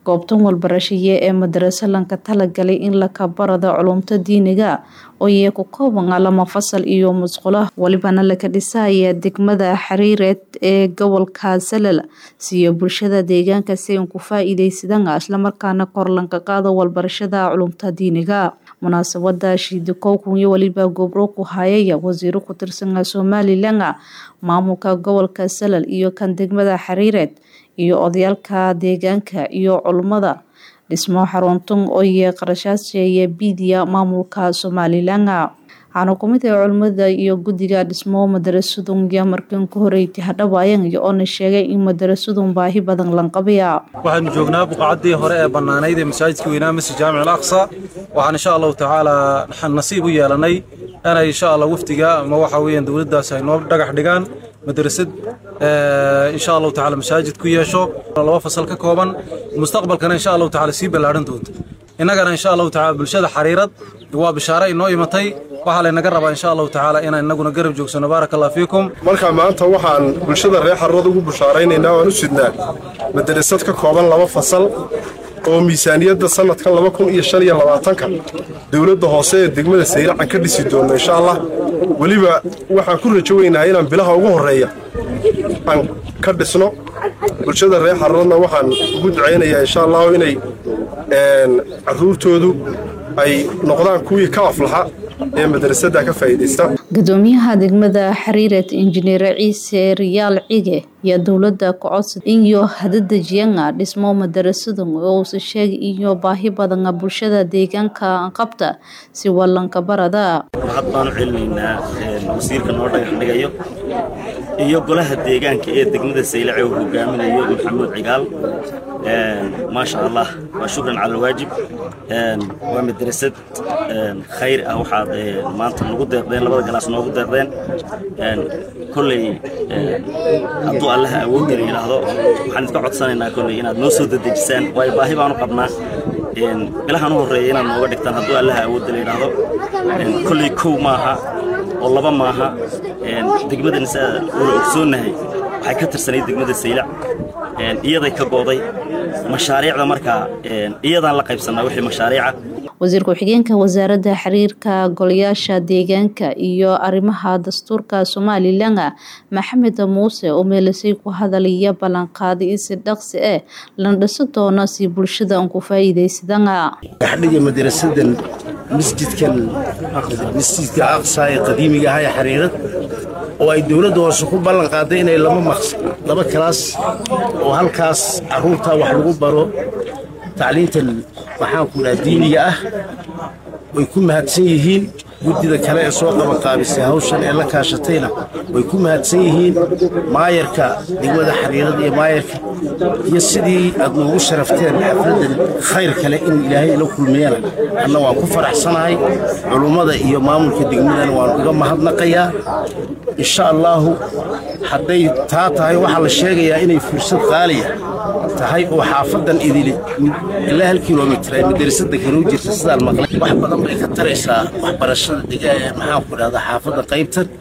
goobtan walbarashiye ee madarasa lanka talagalay in lakabarada culumta diiniga ooyee ku kooban lama fasal iyo musqulo walibana laka dhisaya degmada xariireed ee gobolka salal siiyo bulshada deegaanka si an ku faa-iideysadaan islamarkaana kor lanka qaado walbarashada culumta diiniga munaasabada shiidikowkun iyo waliba gobro ku hayaya wasiiro ku tirsan somalilan maamulka gobolka salal iyo kan degmada xariireed iyo odayaalka deegaanka iyo culummada dhismo xaruntun ooye qarashaasheeye biidiya maamulka somalilan waxaana kumid ah culimmada iyo guddiga dhismo madarasadun iyo markan ka horeyti hadhawaayan iyo oona sheegay in madarasadun baahi badan lanqabaya waxaanu joognaa buqacaddii hore ee bannaanayd ee masaajidka weynaa masjid jaamic al aqsa waxaan insha allahu tacaala nasiib u yeelanay inay insha allah wafdiga ama waxa weeyaan dowladdaas ay noo dhagax dhigaan madrasad insha allahu tacaala masaajid ku yeesho laba fasal ka kooban mustaqbalkana insha allahu tacaala sii ballaadhan doonta innagana insha allahu tacaala bulshada xariirad waa bishaare inoo imatay waxaa laynaga rabaa insha allahu tacaala inaan innaguna garab joogsano baaraka allah fiikum marka maanta waxaan bulshada reer xariirad ugu bushaaraynaynaa waan u sidnaa madrasad ka kooban laba fasal oo miisaaniyadda sanadkan laba kun iyo shan iyo labaatanka dowladda hoose ee degmada sayracan ka dhisi doonno insha allah weliba waxaan ku rajo weynahay inaan bilaha ugu horreeya aan ka dhisno bulshada reer xariiradna waxaan ugu ducaynayaa insha allahu inay carruurtoodu ay noqdaan kuwii ka aflaxa ee madrasadda ka faa'iidaysta gudoomiyaha degmada xariireed injineer ciise riyaal cige iyo dowladda kocodsa iyo hadadejiyanga dhismo madarasadan oo uusa sheegay iyo baahi badana bulshada deegaanka qabta si wallanka barada had baanu celinaynaa wasiirka noo dhagax dhigayo iyo golaha deegaanka ee degmada saylace uu hogaaminayo maxamuud cigaal maasha allah waa shukran cala alwaajib waa madrasad khayr ah waxaad maanta nagu deeqdeen labada galaas noogu deeqdeen kolley hadduu allaha awoodina yidhaahdo waxaan idka codsanaynaa kolley inaad noo soo dedejisaan waayo baahi baanu qabnaa bilahan u horreeya inaad nooga dhigtaan hadduu allaha awoodina yidhaahdo kolley kow maaha oo laba maaha degmadan saa wala ogsoonnahay waxay ka tirsanayd degmada saylac iyaday ka gooday mashaariicda markaa iyadaan la qaybsannaa wixii mashaariica wasiir ku-xigeenka wasaaradda xiriirka golayaasha deegaanka iyo arrimaha dastuurka somalilan maxamed muuse oo meelisay ku hadalaya ballanqaaday in si dhaqsi ah lana dhiso doono si bulshada aan ku faa'iidaysadana dhexdhiga madrasadan masjidkan masjidka aqsa ee qadiimiga ah ee xariirad oo ay dowladda hoose ku ballan qaaday inay laba kalaas oo halkaas carruurta wax lagu baro tacliintan waxaanku idhaha diiniga ah way ku mahadsan yihiin guddida kale ee soo qabanqaabisay hawshan ee la kaashatayna way ku mahadsan yihiin maayarka degmada xariirada iyo maayarka iyo sidii aad noogu sharafteen xafladdan khayr kale in ilaahay la kulmiyana anna waan ku faraxsanahay culummada iyo maamulka degmadana waan uga mahadnaqayaa insha allaahu hadday taa tahay waxaa la sheegayaa inay fursad qaaliya tahay oo xaafadan idili ilaa hal kilomitr ay madrasada kaloo jirta sidaan maqlay wax badan bay ka taraysaa waxbarashada maxaanku idhahdaa xaafadda qaybtan